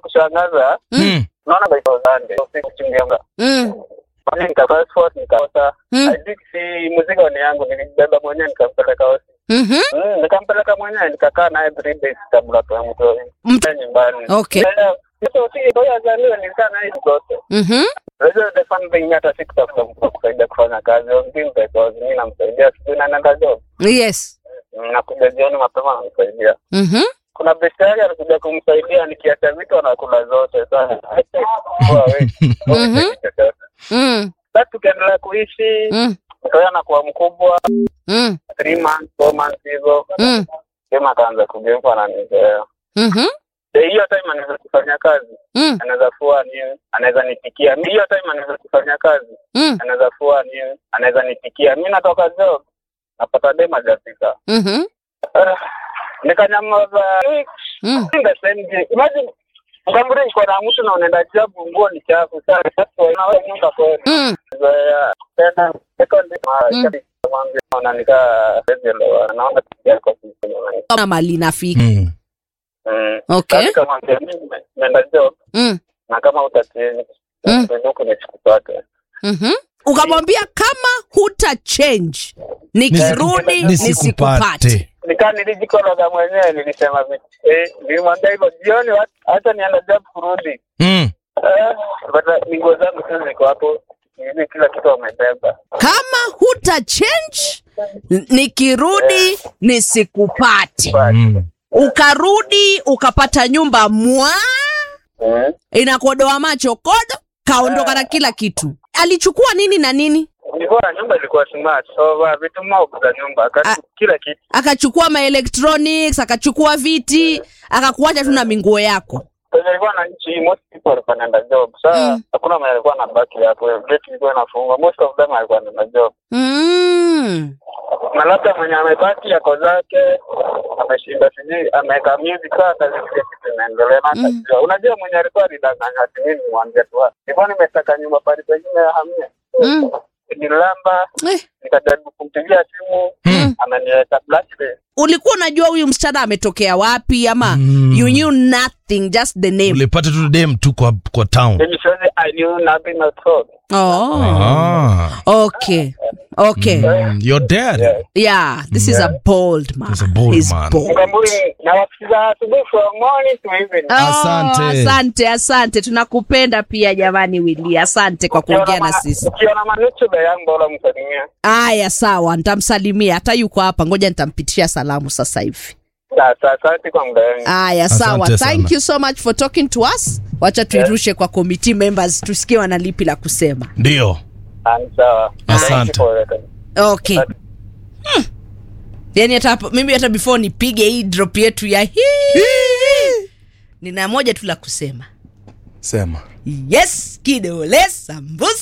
kushangaza Mm. unaona by Sunday usiku chungianga Mm. Mimi nika passport nikaota Mm. I think si muziki ni yangu nilibeba mwenyewe nikampeleka hosi Mhm. mm, nikampeleka mwenyewe nikakaa naye three days kabla ya mtu Mtu- nyumbani Okay. Eh, mtu si ndio azaliwe nilikaa naye zote Mhm. Unajua the fun thing hata sikutafuta mtu wa kusaidia kufanya kazi on things because mimi namsaidia asubuhi na naenda job Yes. Mm, nakuja jioni mapema namsaidia Mhm. kuna besti yake alikuja kumsaidia nikiacha vitu anakula zote sana Mhm. Mm. sasa tukaendelea kuishi Mm. mtoto anakuwa mkubwa Mm. three months four months hivyo Mm. sema akaanza kugeuka ananizoea Mhm. Eh, hiyo time anaweza kufanya kazi Mm. anaweza fua nini anaweza nipikia Mi- hiyo time anaweza kufanya kazi Mm. anaweza fua nini anaweza nipikia mi natoka job napata dem hajafika Mhm. Ah, nikanyamaza Mm. In the same day. Imagine Mkamburi iko na mtu na unaenda job nguo ni chafu sana. Sasa wewe nyumba kweli. Mm. Zoea tena second Mm. day mwambie unanika rejeleo naona kitu yako kitu. Kama mali nafika. Mm. Okay. Okay. Kama mimi naenda job Mm. na kama utatini Mm. ndio nichukupate. Mhm. Ukamwambia kama huta change nikirudi nisikupate. Nisikupate. Nikaa nilijikoroga mwenyewe nilisema vitu. Eh, nilimwambia hivyo jioni wa- hata nienda job kurudi. Mm. Eh, but ni nguo zangu tu ziko hapo. Hivi kila kitu wamebeba. Kama huta change nikirudi nisikupate. Mm. Ukarudi ukapata nyumba mwa Mm. inakodoa macho kodo, kaondoka na kila kitu. Alichukua nini na nini? Ilikuwa nyumba ilikuwa smart. So wa vitu mob za nyumba akati kila kitu. Akachukua ma electronics, akachukua viti, akakuacha tu na minguo yako. Kwenye ilikuwa na nchi most people walikuwa wanaenda job. Sasa Mm. hakuna mwenye alikuwa anabaki hapo. Gate ilikuwa inafungwa. Most of them alikuwa anaenda job. Mm. Na labda mwenye amebaki yako zake ameshinda sijui ameweka music saa kazi kile kitu inaendelea na Mm. atajua. Unajua mwenye alikuwa alidanganya ati mimi nimwambie tu. "Ah, Nilikuwa nimetaka nyumba pale pengine ya hamia. Mm. Nililamba Eh. nikajaribu kumpigia simu Mm. ameniweka blacklist. Ulikuwa unajua huyu msichana ametokea wapi ama Mm. you knew nothing just the name? ulipata tu dem tu kwa, kwa town Mimi siwezi I knew nothing at all. Oh. ah. Okay. Okay. mm. your dad Yeah. Yeah, this is a bold man. He's a bold He's man. bold. Mkamburi na wasikiza asubuhi from morning to evening. Oh, Asante. asante, asante. Tunakupenda pia jamani Willy. Asante kwa kuongea na sisi. Ukiona manutube yangu bora msalimia. Aya, sawa, nitamsalimia. Hata yuko hapa, ngoja nitampitia salamu sasa hivi. Sasa asante kwa muda wangu. Aya, sawa. Asante Thank sana. you so much for talking to us. Wacha tuirushe kwa committee members tusikie wana lipi la kusema. ndio Ah, ni sawa. Asante. Thank you for that. Okay. Hmm. Yaani hata hapo- mimi hata before nipige hii drop yetu ya hii nina moja tu la kusema. sema Yes, kidole sambusa